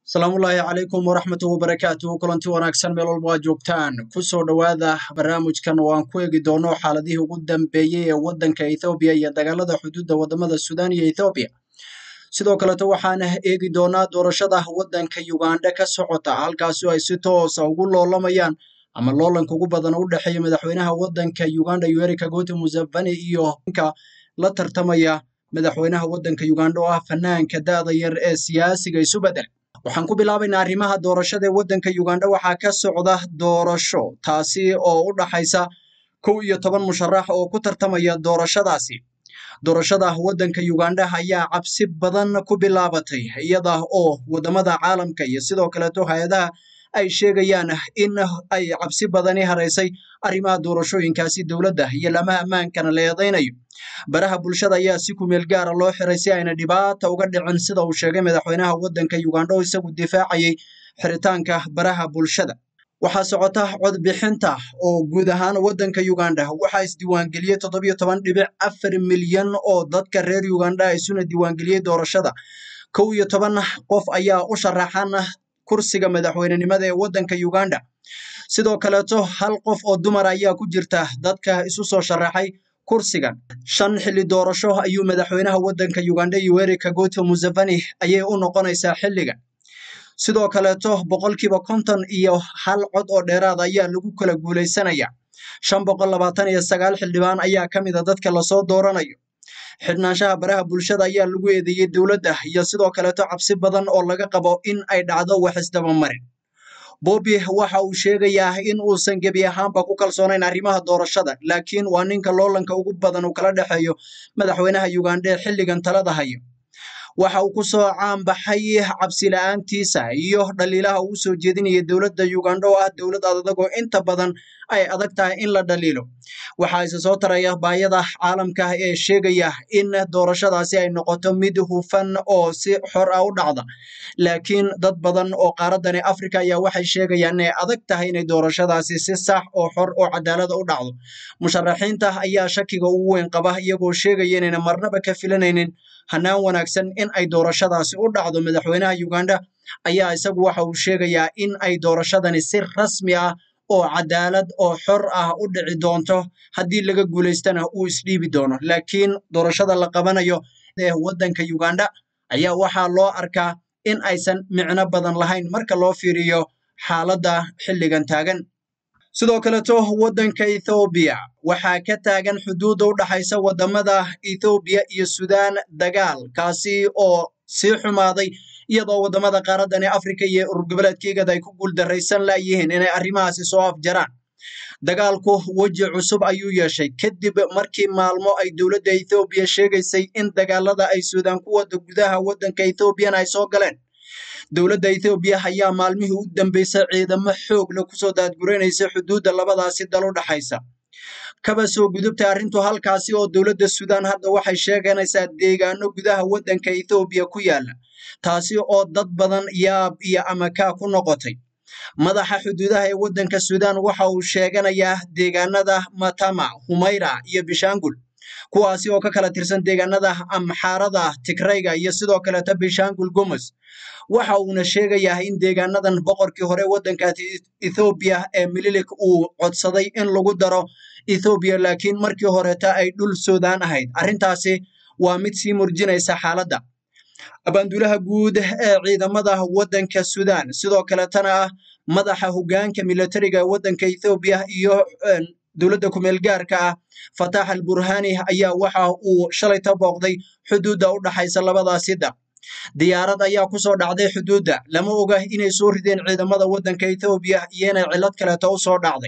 asalaamullaahi calaykum waraxmatu wabarakaatuhu kulanti wanaagsan meel walba waa joogtaan kusoo dhowaada barnaamijkan oo aan ku eegi doono xaaladihii ugu dambeeyey ee waddanka ethoobiya iyo dagaalada xuduudda wadamada suudaan iyo ethoobiya sidoo kaleto waxaan eegi doonaa doorashada waddanka uganda ka socota halkaasi ay si toosa ugu loolamayaan ama loolanka ugu badan u dhexeeya madaxweynaha waddanka uganda yoweri kaguta museveni iyo ninka la tartamaya madaxweynaha waddanka uganda oo ah fanaanka da'da yar ee siyaasiga isu bedel waxaan ku bilaabaynaa arrimaha doorashada ee waddanka uganda waxaa ka socda doorasho taasi oo u dhaxaysa kow iyo toban musharax oo ku tartamaya doorashadaasi doorashada waddanka uganda ayaa cabsi badan ku bilaabatay iyada oo wadamada caalamka iyo sidoo kaleeto hay-adaha ay sheegayaan in ay cabsi badani haraysay arrimaha doorashooyinkaasi dowladda iyo lamaha ammaankana la eedaynayo baraha bulshada ayaa si kumeel gaara loo xiray si ayna dhibaata uga dhicin sida uu sheegay madaxweynaha waddanka uganda oo isagu difaacayay xiritaanka baraha bulshada waxaa socota codbixinta oo guud ahaan waddanka uganda waxaa isdiiwaangeliyey toddobiyo toban dhibic afar milyan oo dadka reer uganda isuna diiwaangeliyey doorashada kow iyo toban qof ayaa u sharaxan kursiga madaxweynenimada ee waddanka uganda sidoo kaleeto hal qof oo dumar ayaa ku jirta dadka isu soo sharaxay kursigan shan xilli doorasho ayuu madaxweynaha waddanka uganda yoweri kaguta museveni ayay u noqonaysaa xilligan sidoo kaleeto boqolkiiba konton iyo hal cod oo dheeraad ayaa lagu kala guulaysanaya shan boqol labaatan iyo sagaal xildhibaan ayaa ka mid a dadka lasoo dooranayo xidhnaanshaha baraha bulshada ayaa lagu eedeeyey dowladda iyo sidoo kaleeto cabsi badan oo laga qabo in ay dhacdo wax isdabamarin bobby waxa uu sheegayaa in uusan gebi ahaanba ku kalsoonayn arrimaha doorashada laakiin waa ninka loolanka ugu badan uu kala dhexeeyo madaxweynaha uganda ee xilligan talada hayo waxa uu kusoo caanbaxay cabsi la-aantiisa iyo dhaliilaha uu soo jeedinaya dowladda uganda oo ah dowlad adadagoo inta badan ay adag tahay in la dhaliilo waxaa isa soo taraya baayada caalamka ee sheegaya in doorashadaasi ay noqoto mid hufan oo si xor ah u dhacda laakiin dad badan oo qaaradani africa ayaa waxay sheegayaan inay adag tahay inay doorashadaasi si sax oo xor oo cadaalada u dhacdo musharaxiinta ayaa shakiga ugu weyn qaba iyagoo sheegaya inayna marnaba ka filanaynin hanaan wanaagsan in ay doorashadaasi u dhacdo madaxweynaha uganda ayaa isagu waxa uu sheegayaa in ay doorashadani si rasmi ah oo cadaalad oo xor ah u dhici doonto haddii laga guulaystana uu isdhiibi doono laakiin doorashada la qabanayo ee waddanka uganda ayaa waxaa loo arkaa in aysan micno badan lahayn marka loo fiiriyo xaaladda xilligan taagan sidoo kaleto waddanka ethoobiya waxaa ka taagan xuduudda u dhaxaysa wadamada ethoobiya iyo suudaan dagaal kaasi oo sii xumaaday iyadoo wadamada qaaradani africa iyo ururgoboleedkeygada ay ku guuldaraysan layihiin inay arrimahaasi soo afjaraan dagaalku weji cusub ayuu yeeshay kadib markii maalmo ay dowladda ethoobiya sheegaysay in dagaalada ay suudaan ku wada gudaha waddanka ethoobiyan ay soo galeen dowladda ethoobiya ayaa maalmihii u dambeysay ciidamo xoog leh kusoo daadguraynaysa xuduudda labadaasi dal u dhaxaysa kaba soo gudubtay arrintu halkaasi oo dowladda suudaan hadda waxay sheeganaysaa deegaano gudaha waddanka ethoobiya ku yaala taasi oo dad badan yaab iyo amakaa ku noqotay madaxa xuduudaha ee waddanka suudaan waxa uu sheeganayaa deegaanada matama humayra iyo bishaangul kuwaasi oo ka kala tirsan deegaanada amxaarada tigrayga iyo sidoo kaleeta bishaangul gomes waxa uuna sheegayaa in deegaanadan boqorkii hore waddanka ethoobiya ee mililik uu codsaday in lagu daro ethoobiya laakiin markii horeeta ay dhul suudaan ahayd arrintaasi waa mid sii murjinaysa xaaladda abaanduulaha guud ee ciidamada waddanka suudaan sidoo kaletana ah madaxa hoggaanka militariga ee waddanka ethoobiya iyo dowladda kumeel gaarka ah fatax al burhani ayaa waxa uu shalay ta booqday xuduudda u dhaxaysa labadaasi dal diyaarad ayaa kusoo dhacday xuduudda lama oga inay soo rideen ciidamada waddanka ethoobiya iyo inay cillad kaleeto u soo dhacday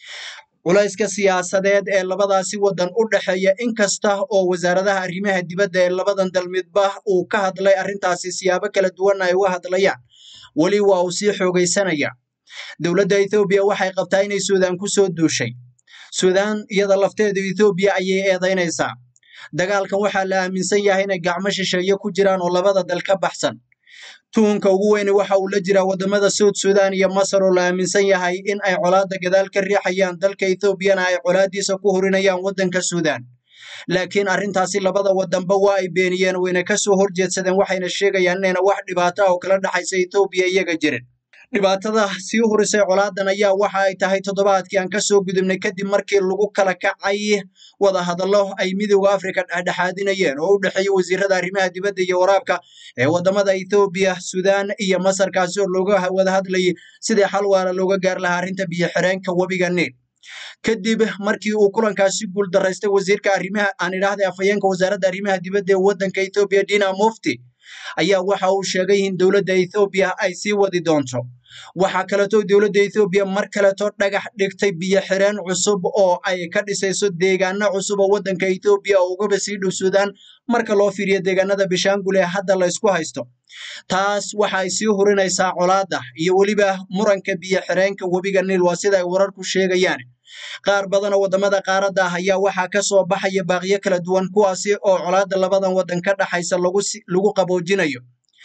culayska siyaasadeed ee labadaasi waddan u dhexeeya inkasta oo wasaaradaha arrimaha dibadda ee labadan dal midba uu ka hadlay arrintaasi siyaabo kala duwanna ay uga hadlayaan weli waa uu sii xoogaysanaya dowladda ethoobiya waxay qabtaa inay suudaan ku soo duushay suudaan iyada lafteedu ethoobiya ayay eedaynaysaa dagaalkan waxaa la aaminsan yahay inay gacmo shisheeye ku jiraan oo labada dal ka baxsan tuhunka ugu weyni waxa uu la jiraa wadamada suud suudaan iyo masar oo la aaminsan yahay in ay colaadda gadaal ka riixayaan dalka ethoobiyana ay colaaddiisa ku hurinayaan waddanka suudaan laakiin arrintaasi labada wadanba waa ay beeniyeen wayna kasoo horjeedsadeen waxayna sheegayaan inayna wax dhibaato ah oo kala dhexaysa ethoobiya iyaga jirin dhibaatada sii hurisay colaadan ayaa waxa ay tahay toddobaadkii aan kasoo gudubnay kadib markii lagu kala kacay wadahadallo ay midowda africa dhexdhexaadinayeen oo u dhexeeya wasiirada arrimaha dibadda iyo waraabka ee wadamada ethoobiya sudan iyo masar kaasi oo looga wada hadlayay sidii xal waara looga gaar lahaa arrinta biyo xireenka webiga niil kadib markii uu kulankaasi guul daraystay wasiirka arrimaha aan idhaahday afhayeenka wasaaradda arrimaha dibadda ee waddanka ethoobiya dina mufti ayaa waxa uu sheegay in dowladda ethoobiya ay sii wadi doonto waxaa kaleeto dowladda ethoobiya mar kaleeto dhagax dhigtay biyo xireen cusub oo ay ka dhisayso deegaano cusub oo waddanka ethoobiya oo ugaba sii dhow suudaan marka loo fiiriyo deegaanada bishaangul ee hadda la ysku haysto taas waxa ay sii hurinaysaa colaada iyo weliba muranka biyo xireenka webiga niil waa sida ay wararku sheegayaan qaar badan oo wadamada qaaradda ah ayaa waxaa ka soo baxaya baaqiyo kala duwan kuwaasi oo colaada labadan wadan ka dhaxaysa lagu qaboojinayo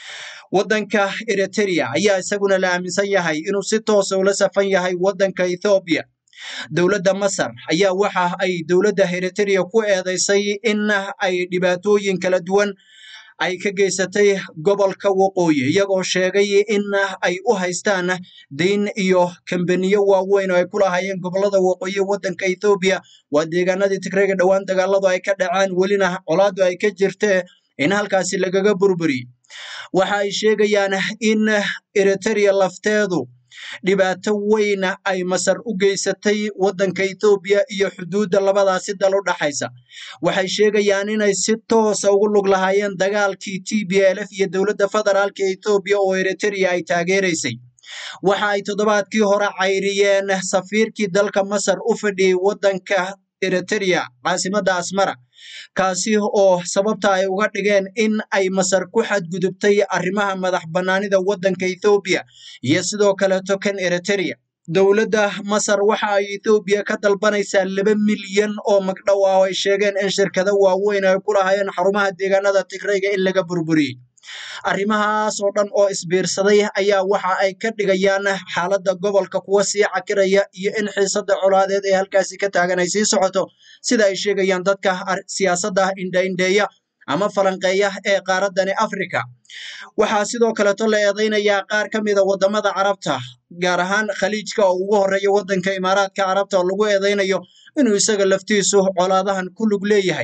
waddanka eritrea ayaa isaguna la aaminsan yahay inuu si toosa ula safan yahay waddanka ethoobiya dowladda masar ayaa waxa ay dowladda eritrea ku eedeysay in ay dhibaatooyin kala duwan ay ka geysatay gobolka waqooyi iyagoo sheegay in ay u haystaan dayn iyo kambaniyo waaweyn oo ay ku lahaayeen gobolada waqooyi waddanka ethoobiya waa deegaanadii tigreega dhowaan dagaaladu ay ka dhaceen welina colaadu ay ka jirtee in halkaasi lagaga burburiyey waxa ay sheegayaan in eritrea lafteedu dhibaato weyn ay masar u geysatay waddanka ethoobiya iyo xuduudda labadaasi dal u dhaxaysa waxay sheegayaan inay si toosa ugu lug lahaayeen dagaalkii t b l f iyo dowladda federaalka ethoobiya oo eritrea ay taageeraysay waxa ay toddobaadkii hore cayriyeen safiirkii dalka masar u fadhiyey waddanka eritrea caasimadda asmara kaasi oo sababta ay uga dhigeen in ay masar ku xadgudubtay arrimaha madax bannaanida waddanka ethoobiya iyo sidoo kaleeto kan eritrea dowladda masar waxa ay ethoobiya ka dalbanaysaa laba milyan oo magdhow ah oo ay sheegeen in shirkado waaweyn ay ku lahaayeen xarumaha deegaanada tigrayga in laga burburiyey arrimahaas oo dhan oo isbiirsaday ayaa waxa ay ka dhigayaan xaaladda gobolka kuwa sii cakiraya iyo in xiisadda colaadeed ee halkaasi ka taagan ay sii socoto sida ay sheegayaan dadka siyaasadda indhaindheeya ama falanqeeya ee qaaraddani africa waxaa sidoo kaleeto la eedeynayaa qaar ka mida wadamada carabta gaar ahaan khaliijka oo ugu horeeya waddanka imaaraadka carabta oo lagu eedeynayo inuu isaga laftiisu colaadahan ku lug leeyahay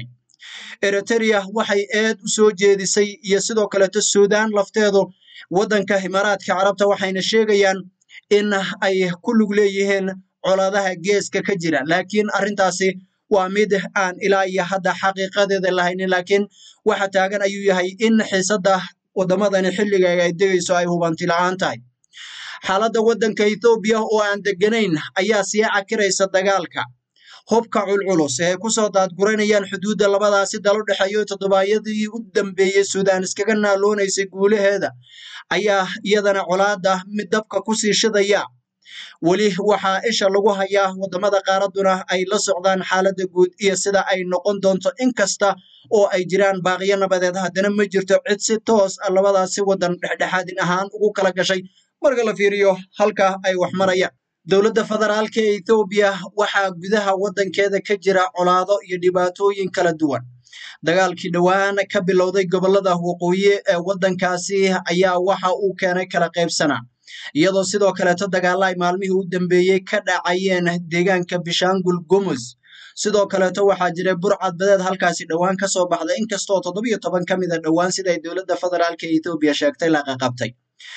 eritrea waxay eed u soo jeedisay iyo sidoo kaleeto suudaan lafteedu waddanka imaaraadka carabta waxayna sheegayaan in ay ku lug leeyihiin colaadaha geeska ka jira laakiin arrintaasi waa mid aan ilaa iyo hadda xaqiiqadeeda lahaynin laakiin waxa taagan ayuu yahay in xiisadda wadamadani xilliga ay degayso ay hubanti la-aan tahay xaaladda waddanka ethoobiya oo aan deganayn ayaa sii cakiraysa dagaalka hubka culculus ee ay kusoo daadguranayaan xuduudda labadaasi dal u dhexeeyo toddobaadyadii u dambeeyey suudaan iskaga naaloonaysay guulaheeda ayaa iyadana colaada mid dabka kusii shidaya weli waxaa isha lagu hayaa wadamada qaaradduna ay la socdaan xaaladda guud iyo sida ay noqon doonto inkasta oo ay jiraan baaqiyo nabadeed haddana ma jirto cid si toos a labadaasi wadan dhexdhexaadin ahaan ugu kala gashay marka la fiiriyo halka ay wax marayaan dowladda federaalka ee ethoobiya waxaa gudaha waddankeeda ka jira colaado iyo dhibaatooyin kala duwan dagaalkii dhowaan ka bilowday gobolada waqooyi ee waddankaasi ayaa waxa uu keenay kala qaybsanaa iyadoo sidoo kaleeto dagaalla ay maalmihii u dambeeyey ka dhacayeen deegaanka bishaangul gumus sidoo kaleeto waxaa jiray burcad badeed halkaasi dhowaan ka soo baxda inkastoo toddobiyo toban ka mid a dhowaan sida ay dowladda federaalka ee ethoobiya sheegtay la qaqabtay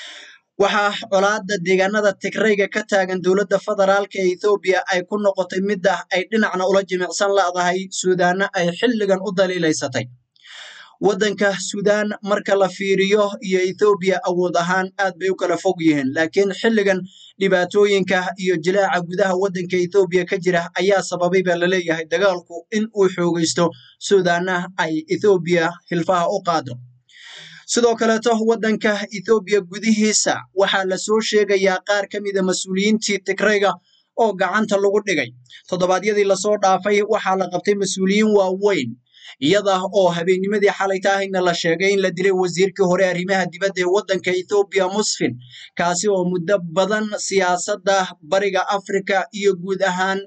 waxaa colaada deegaanada tigrayga ka taagan dowladda federaalka ee ethoobiya ay ku noqotay midda ay dhinacna ula jimicsan la'dahay suudaana ay xilligan u daliilaysatay waddanka suudaan marka la fiiriyo iyo ethoobiya awood ahaan aad bay u kala fog yihiin laakiin xilligan dhibaatooyinka iyo jilaaca gudaha waddanka ethoobiya ka jira ayaa sababay baa laleeyahay dagaalku in uu xoogaysto suudaana ay ethoobiya hilfaha u qaado sidoo kaleeto waddanka ethoobiya gudihiisa waxaa lasoo sheegayaa qaar ka mida mas-uuliyiintii tigrayga oo gacanta lagu dhigay toddobaadyadii lasoo dhaafay waxaa la qabtay mas-uuliyiin waaweyn iyada oo habeennimadii xalaytaahayna la sheegay in la dilay wasiirkii hore arrimaha dibadda ee waddanka ethoobiya musfin kaasi oo muddo badan siyaasadda bariga afrika iyo guud ahaan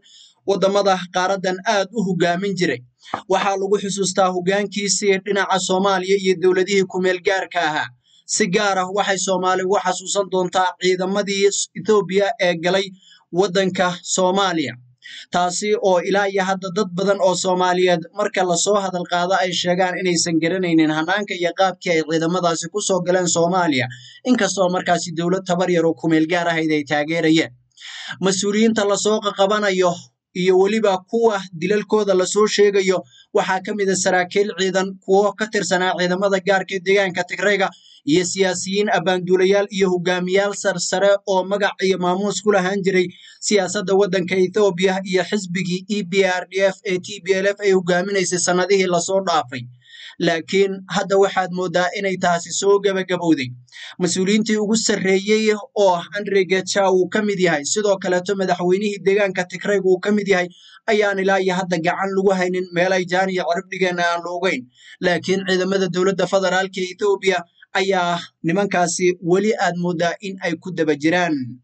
waddamada qaaradan aad u hogaamin jiray waxaa lagu xusuustaa hoggaankiisii dhinaca soomaaliya iyo dowladihii kumeel gaarka ahaa si gaar ah waxay soomaali ugu xasuusan doontaa ciidamadii ethoobiya ee galay waddanka soomaaliya taasi oo ilaa iyo hadda dad badan oo soomaaliyeed marka lasoo hadal qaado ay sheegaan inaysan garanaynin hanaanka iyo qaabkii ay ciidamadaasi ku soo galeen soomaaliya inkastoo markaasi dowlad tabar yar oo kumeel gaar ahayd ay taageerayeen mas-uuliyiinta lasoo qaqabanayo iyo weliba kuwa dilalkooda lasoo sheegayo waxaa ka mid a saraakiil ciidan kuwo ka tirsanaa ciidamada gaarka deegaanka tigrayga iyo siyaasiyiin abbaanduulayaal iyo hogaamiyaal sarsare oo magac iyo maamuus ku lahaan jiray siyaasadda waddanka ethoobiya iyo xisbigii e b r d f ee t b l f ay hogaaminaysay sannadihii lasoo dhaafay laakiin hadda waxaad mooddaa inay taasi soo gebagabowday mas-uuliyiintii ugu sarreeyey oo andre geja uu ka mid yahay sidoo kaleeto madaxweynihii deegaanka tigrayga uu ka mid yahay ayaan ilaa iyo hadda gacan lagu haynin meelay jaan iyo cirib dhigeenna aan la ogeyn laakiin ciidamada dowladda federaalka ethoobiya ayaa nimankaasi weli aad mooddaa in ay ku daba jiraan